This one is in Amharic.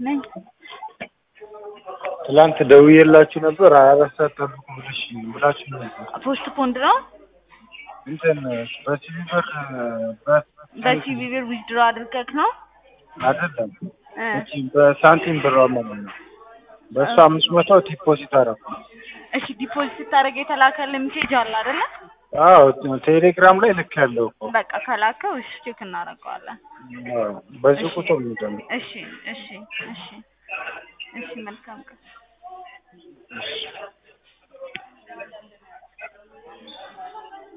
ነኝ። ትላንት ደውዬላችሁ ነበር ሀያ አራት ሰዓት ጠብቁ ብለሽ ብላችሁ ነበር። ፖስት ፖንድ ነው። እንትን በሲቪ ብር በ- በሲቪ ብር ዊዝድሮ አድርገህ ነው? አይደለም እ እቺ በሳንቲም ብር ማለት ነው። በእሱ አምስት መቶ ዲፖዚት አደረኩ። እሺ ዲፖዚት ስታደርግ የተላከልህ ሜሴጅ አለ አይደለ? አዎ ቴሌግራም ላይ ልክ ያለው እኮ በቃ ከላከው እሺ ቼክ እናደርገዋለን። አዎ፣ በዚህ ቁጥር ነው ደግሞ እሺ እሺ እሺ እሺ መልካም ቀን።